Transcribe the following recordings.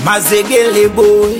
Mazegele boy,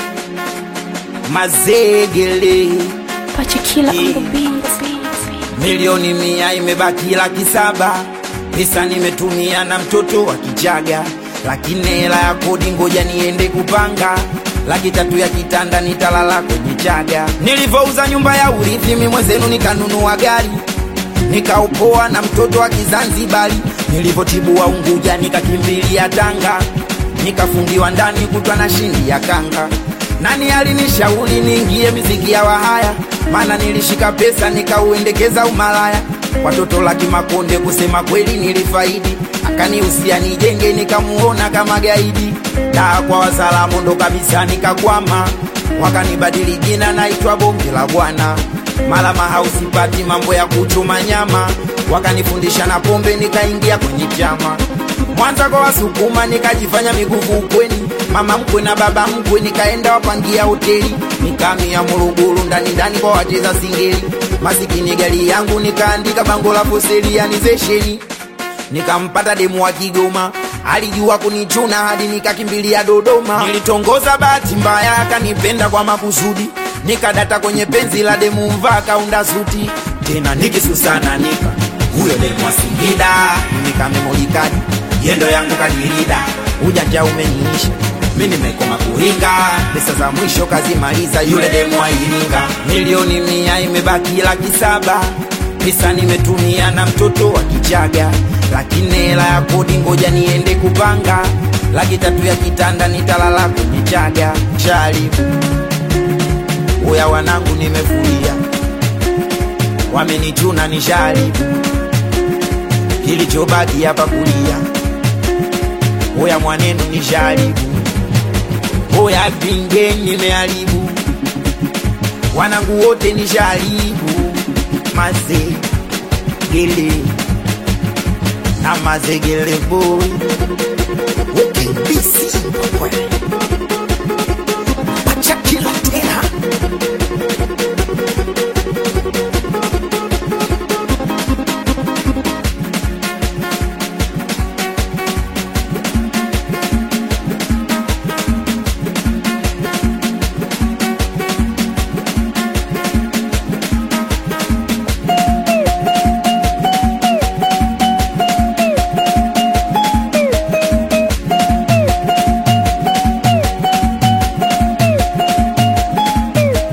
mazegele Pachikila Yeah. on the beat. milioni mia imebaki laki saba pesa nimetumia na mtoto wa kichaga lakini hela ya kodi ngoja niende kupanga laki tatu ya kitanda nitalala kwenye chaga nilivyouza nyumba ya urithi mi mwenzenu nikanunua gari nikaupoa na mtoto wa kizanzibari nilivyotibua unguja nikakimbilia tanga nikafungiwa ndani kutwa na shindi ya kanga nani alinishauri niingie miziki ya wahaya maana nilishika pesa nikauendekeza umalaya watoto laki makonde kusema kweli nilifaidi akanihusia nijenge nikamuona kama gaidi daa kwa wasalamu ndo kabisa nikakwama wakanibadili jina naitwa bonge la bwana mala mahausi pati mambo ya kuchuma nyama wakanifundisha na pombe nikaingia kwenye chama mwanza kwa wasukuma nikajifanya miguvu ukweni mama mkwe na baba mkwe nikaenda wapangia hoteli nikamia Morogoro ndani ndani kwa wacheza singeli masikini gari yangu nikaandika bango la foselianizesheni nikampata demu wa Kigoma alijua kunichuna hadi nikakimbilia Dodoma. Nilitongoza bahati mbaya, akanipenda kwa makusudi, nikadata kwenye penzi la demu mvaa kaunda suti tena nikisusana nika huyo demu wa Singida nikamemolikadi yendo yangu kadirida ujanja umeniisha mi nimekoma kuringa pesa za mwisho kazimaliza yule demu wa Iringa milioni mia imebaki laki saba pesa nimetumia na mtoto wa kichaga lakini hela ya kodi ngoja niende kupanga laki tatu ya kitanda nitalala kwenye chaga chali uya wanangu nimefuria wamenichuna ni shari kilichobaki hapa kulia uya mwanenu ni shari uya pinge nimeharibu wanangu wote ni sharibu mazegele na mazegele boy ukibisi